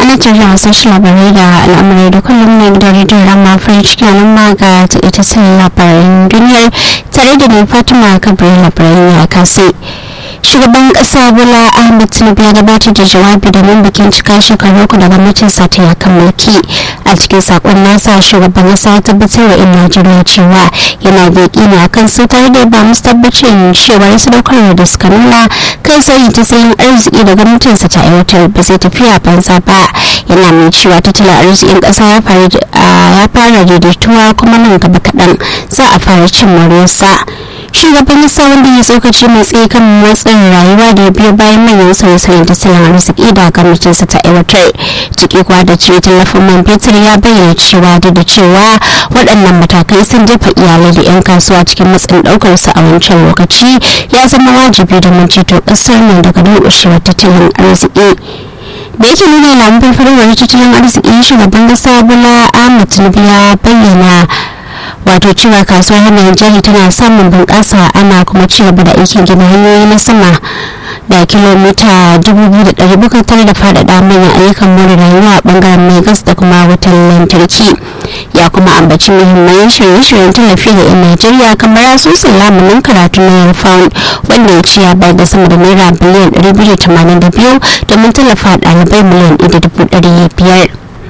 ana tare wasan shi labarai da al'amurai da kullum na gidan rediyon rama farin ciki nan ma ga ita sun labaran duniyar tare da ni fatima kabiru labaran ya kasi shugaban kasa bola ahmed tinubu ya gabatar da jawabi domin bikin cika shekaru uku da gwamnatin sa ta yakan mulki a cikin sakon nasa shugaban kasa ya tabbatar wa 'yan najeriya cewa yana da ne a kan su tare da ba musu tabbacin cewa sadaukarwa da suka nuna kai sauyi ta sayin arziki da gwamnatin sa ta aiwatar ba sai tafiya banza ba yana mai cewa tattalin arzikin kasa ya fara daidaituwa kuma nan gaba kaɗan za a fara cin moriyarsa shugaban kasa wanda ya tsokaci mai tsaye kan matsin rayuwa da ya biyo bayan manyan sauye-sauyen tattalin arziki da gwamnatinsa ta aiwatar ciki kuwa da ce tallafin man fetur ya bayyana cewa da da cewa waɗannan matakai sun jefa iyalai da 'yan kasuwa cikin matsin ɗaukar su a wancan lokaci ya zama wajibi domin ceto ƙasar nan daga durƙushewar tattalin arziki da yake nuna alamun farfarwar tattalin arziki shugaban kasa bola ahmed tinubu ya bayyana wato cewa kasuwar hannun jari tana samun bunƙasa ana kuma ci gaba da aikin gina hanyoyi na sama da kilomita 2,700 tare da faɗaɗa manyan ayyukan more rayuwa a ɓangaren mai gas da kuma wutar lantarki ya kuma ambaci muhimman shirye-shiryen tallafi ga 'yan najeriya kamar asusun lamunin karatu na yarfaun wanda ya ci ya bayar da sama da naira biliyan 282 domin tallafa ɗalibai miliyan 1.500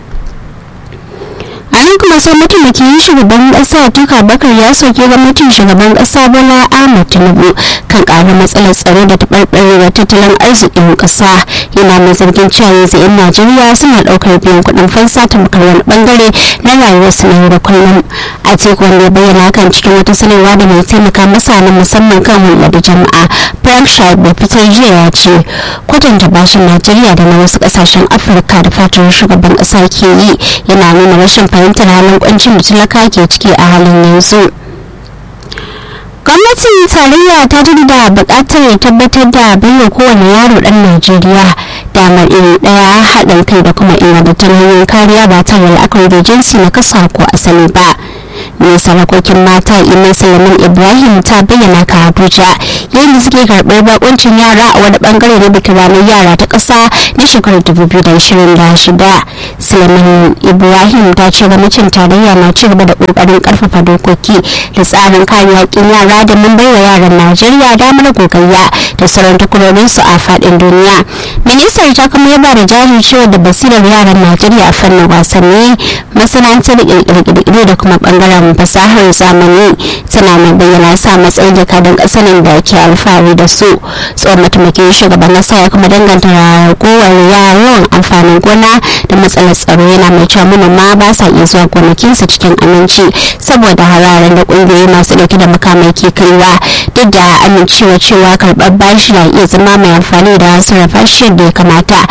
a nan kuma sai mataimakin shugaban kasa tuka bakar ya soke gwamnatin shugaban kasa bola ahmad tinubu kan karar matsalar tsaro da taɓarɓarewar tattalin arzikin kasa yana mai zargin cewa yanzu 'yan najeriya suna ɗaukar biyan kuɗin fansa ta makar wani bangare na rayuwarsu na yau da kullum a teku wanda ya bayyana kan cikin wata sanarwa da mai taimaka masa na musamman kan hulɗa da jama'a frank shaib da fitar jiya ya ce kwatanta bashin najeriya da na wasu ƙasashen afirka da fatar shugaban ƙasa ke yi yana nuna rashin fahimtar halin kwancin da talaka ke ciki a halin yanzu gwamnatin tarayya ta da buƙatar ya tabbatar da baiwa kowane yaro ɗan najeriya damar iri ɗaya haɗin kai da kuma ingantattun hanyoyin kariya ba tare da la'akari da jinsi na kasa ko asali ba mai sarakokin mata iman salamin ibrahim ta bayyana ka abuja yayin da suke karɓar bakuncin yara a wani bangare na bikin ranar yara ta ƙasa na shekarar 2026 salamin ibrahim ta ce gwamnatin tarayya na ci gaba da ƙoƙarin ƙarfafa dokoki da tsarin kare haƙƙin yara da mun baiwa yaran najeriya damar gogayya da sauran takwarorinsu a faɗin duniya ministar ta kuma yaba da jajircewa da basirar yaran najeriya a fannin wasanni masana'antar ƙirƙire da kuma bangaren fasahar zamani tana mai bayyana sa matsayin jakadun ƙasar da ke alfahari da su tsohon mataimakin shugaban ƙasa ya kuma danganta ragowar yawan amfanin gona da matsalar tsaro yana mai cewa manoma ba sa iya zuwa gonakinsu cikin aminci saboda hararen da ƙungiyoyi masu ɗauke da makamai ke kaiwa duk da amincewa cewa karɓar bashi na iya zama mai amfani da sarrafa shi yadda ya kamata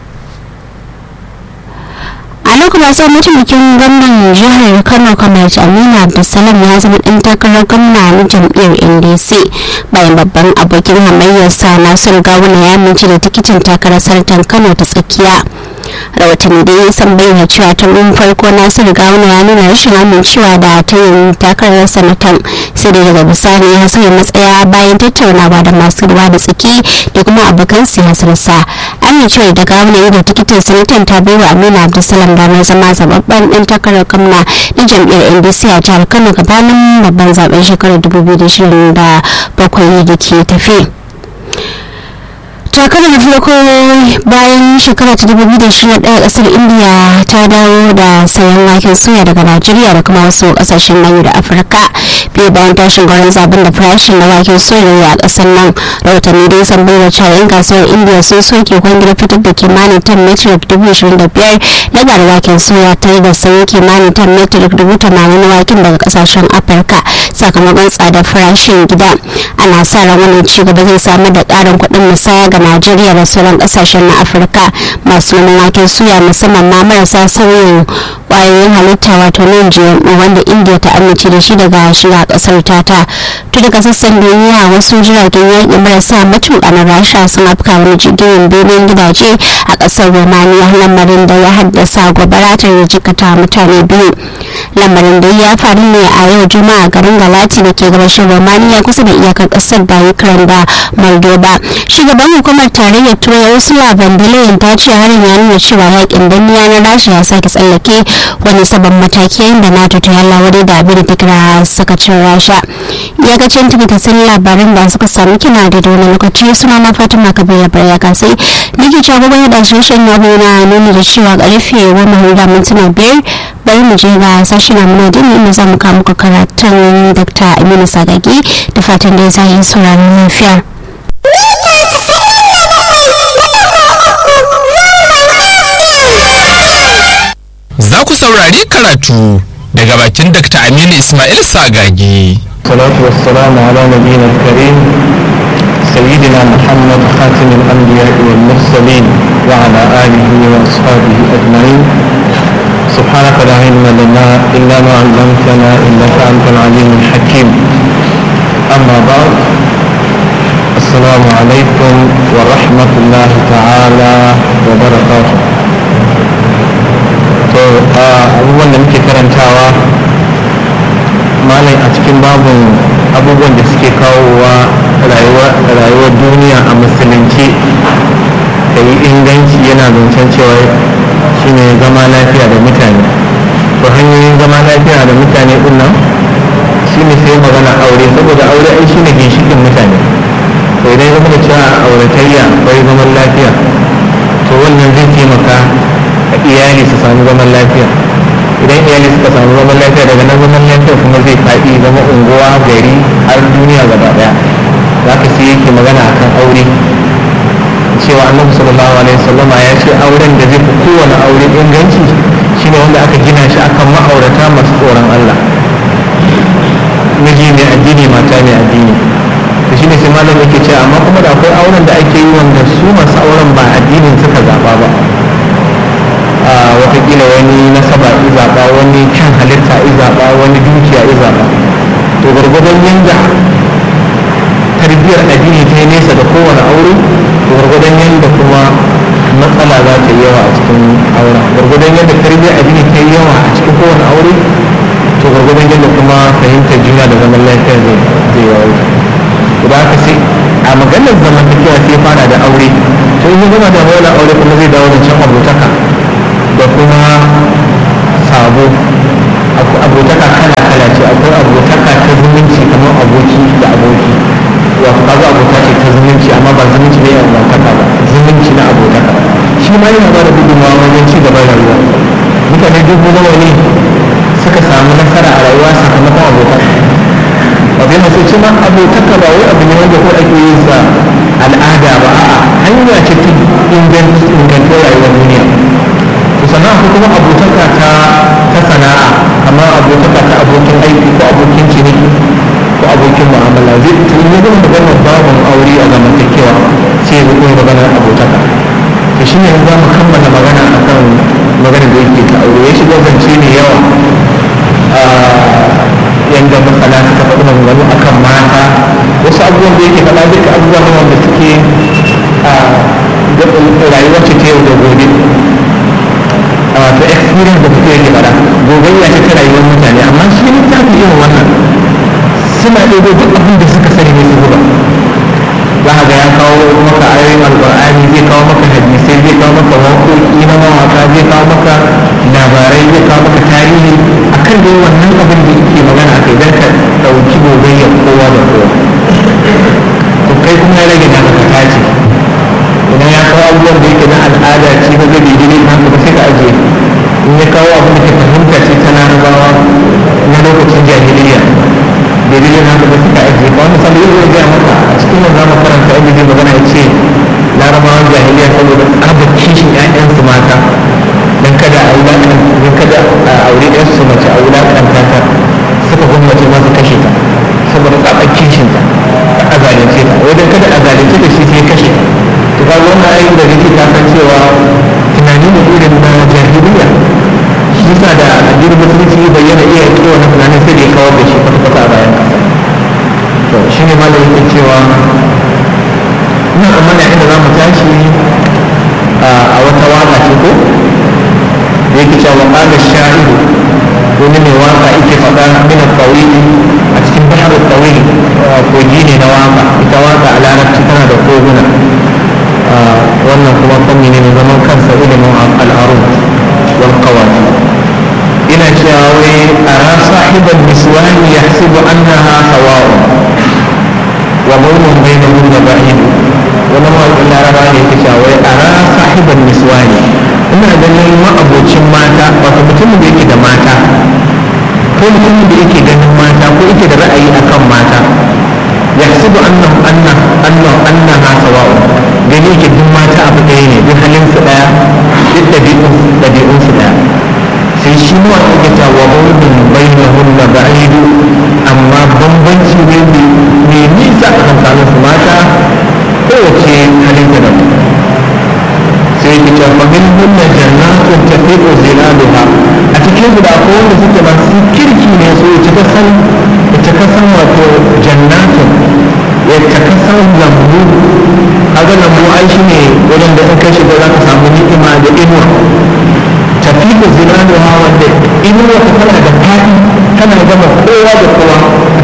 a lokacin sai mataimakin gwamnan jihar kano kamar amina abdulsalam ya zama ɗan takarar gwamna na jam'iyyar ndc bayan babban abokin hamayyarsa nasiru gawuna ya mince da tikitin takarar sarautar kano ta tsakiya rahotanni da ya san bayyana cewa tun farko nasiru gawuna ya nuna rashin amincewa da ta yin takarar sanatan sai dai daga bisani ya sauya matsaya bayan tattaunawa da masu ruwa da tsaki da kuma abokan siyasarsa amincewar da gawuna ya da tikitin sanatan ta bai wa amina abdulsalam damar zama zababben ɗan takarar gwamna na jam'iyyar ndc a jihar kano gabanin babban zaben shekarar 2027 da ke tafi takarar da farko bayan shekara ta dubu da shi ɗaya ƙasar indiya ta dawo da sayan waken soya daga najeriya da kuma wasu ƙasashen nayu da afirka biyu bayan tashin gwarin zaben da farashin na waken soya a ƙasar nan rahotanni dai san bai wacce yan kasuwar indiya sun soke kwangilar fitar da kimanin tan metric dubu ishirin da biyar na garin waken soya tare da sayan kimanin tan metric dubu tamanin na waken daga ƙasashen afirka sakamakon tsadar farashin gida ana sa ran wannan ci gaba zai samar da ƙarin kuɗin musaya ga najeriya da sauran kasashen na afirka masu noman waken suya musamman ma marasa sauyin kwayoyin halitta wato nan gmo wanda india ta amince da shi daga shiga kasar tata to daga sassan duniya wasu jiragen yaƙi marasa matuƙa na rasha sun afka wani jirgin benin gidaje a ƙasar romania lamarin da ya haddasa gobara ta jikata mutane biyu lamarin da ya faru ne a yau juma'a garin galati da ke gabashin romania kusa da iyakar ƙasar da ukraine da moldova shugaban hukumar hukumar tarayyar turai ursula von der leyen ta ce harin ya nuna cewa yakin danniya na rasha ya sake tsallake wani sabon mataki yayin da nato ta yalla wani da abin da ta kira sakacin rasha iyakacin takaitattun labaran da suka sami kina da wani lokaci suna na fatima kabila barya kasai nake cewa gwagwaya da shirye na na nuni da cewa karfe goma hura mintuna biyar bari mu je ga sashi na muna dini inda za mu kawo muku karatun dr aminu sagagi da fatan da ya sa yi sauraron lafiya. Za ku saurari karatu daga bakin Dr. Aminu Ismail Sagagi. الصلاة والسلام على نبينا الكريم سيدنا محمد خاتم الأنبياء والمرسلين وعلى آله وأصحابه أجمعين سبحانك لا علم لنا إلا ما علمتنا إنك أنت العليم الحكيم أما بعد السلام عليكم ورحمة الله تعالى وبركاته to abubuwan da muke karantawa malai a cikin babin abubuwan da suke kawowa rayuwar duniya a musulunci da yi inganci yana zancen cewa shine zama lafiya da mutane to hanyoyin zama lafiya da mutane din nan shine sai magana aure saboda aure ai shine ginshikin mutane to idan zama da cewa auratayya bai zaman lafiya to wannan zai taimaka a iyali su samu zaman lafiya idan iyali suka samu zaman lafiya daga nan zaman lafiya kuma zai faɗi zama unguwa gari har duniya gaba daya za ka sai yake magana akan aure cewa annabi sallallahu alaihi wasallama ya ce auren da zai fi kowane aure inganci shine wanda aka gina shi akan ma'aurata masu tsoron Allah miji mai addini mata mai addini to shine sai malam yake ce amma kuma da akwai auren da ake yi wanda su masu auren ba addinin suka zaba ba watakila wani nasaba izaba wani kyan halitta izaba wani dukiya izaba to gwargwadon yanda tarbiyyar addini ta yi nesa da kowane aure to gwargwadon yanda kuma matsala za ta yi yawa a cikin auren gwargwadon yadda tarbiyyar addini ta yi yawa a cikin kowane aure to gwargwadon yadda kuma fahimtar juna da zaman lafiya zai yawaita da haka sai a maganar zamantakewa sai fara da aure to in gama da wani aure kuma zai dawo da can abotaka da kuma sabo abotaka kala kala ce akwai abotaka ta zumunci kamar aboki da aboki wato kaga abota ce ta zumunci amma ba zumunci ne a abotaka ba zumunci na abotaka shi ma yana ba da gudunmawa wajen ci gaban rayuwa mutane dubu nawa ne suka samu nasara a rayuwa sakamakon abotaka wato yana sai ce ma abotaka ba wai abu ne wanda ko ake yin sa al'ada ba a'a hanya ce ta inganta rayuwar duniya sannan akwai kuma abotaka ta ta sana'a kamar abotaka ta abokin aiki ko abokin ciniki ko abokin mu'amala zai tun yi gama maganar babin aure a zamantakewa sai ya zuwa maganar abotaka to shi ne za mu kammala magana akan maganar da yake ta aure ya shiga zance mai yawa yadda masana suka faɗi maganganu akan mata wasu abubuwan da yake faɗa duka abubuwa ne wanda suke rayuwar ce ta yau da gobe wato experience da kuke yake fada gogayya ce ta rayuwar mutane amma shi ne ta fi irin wannan suna ɗebo duk abin da suka sani ne su zuba za ga ya kawo maka ayoyin alƙur'ani zai kawo maka hadisai zai kawo maka waƙoƙi na mawaƙa zai kawo maka labarai zai kawo maka tarihi akan dai wannan abin da yake magana akai don ka ɗauki gogayya kowa da kowa to kai kuma ya rage naka ka tace idan ya kawo abubuwan da yake na al'ada ce ba zai daidai na haka ba sai ka ajiye in ya kawo abin da ke fahimta ce ta larabawa na lokacin jahiliya daidai na haka ba sai ka ajiye ba wani sanda yau zai gaya maka a cikin nan za mu karanta inda zai magana ya ce larabawan jahiliya saboda tsabar kishin 'ya'yansu mata don kada a wulaƙan don kada a aure ɗansu mace a wulaƙanta ta suka gwamnati ma su kashe ta saboda tsabar kishinta a zalunce ta wajen kada a zalunce ta shi sai kashe ta to ga wannan ayin da kake ka san cewa tunani ne irin na jahiliya shi yasa da addinin musulunci ya bayyana iya yake wannan tunanin sai da ya kawar da shi kwata kwata a bayan kasa to shi ne malam yake cewa ina tsammanin inda za mu tashi a wata waka ce ko da yake cewa qala sha'iru wani mai waka yake faɗa min al-tawili a cikin bahar al-tawili kogi ne na waka ita waka a larabci tana da koguna wannan kuma fanni ne mai zaman kansa ilimin al'arun wal qawati ina cewa wai ara sahiban niswani yahsibu annaha sawa'un wa bawnun bainahum ba'id wani mawaƙin laraba ne yake cewa wai ara sahiban niswani ina ganin ma'abocin mata wato mutumin da yake da mata ko mutumin da yake ganin mata ko yake da ra'ayi akan mata yahsibu annahu anna annahu annaha sawa'un gani yake duk mata abu ɗaya ne duk halin su ɗaya duk ɗabi'un ɗabi'un su ɗaya sai shi ma wanda ta wa bawlin bainahun na ba'idu amma bambanci ne mai nisa a tsakanin su mata kowace halin da daban sai ki ce fa min hunna jannatun tafiqu zilaluha a cikin su da akwai wanda suke masu kirki ne su ci ta san ta kasan wato jannatun ya ta kasan lambu kaga lambu ai shine wajen da in ka shiga za ka samu ni'ima da inuwa tafiqu zilaluha wanda inuwa ta tana da fadi tana gama kowa da kowa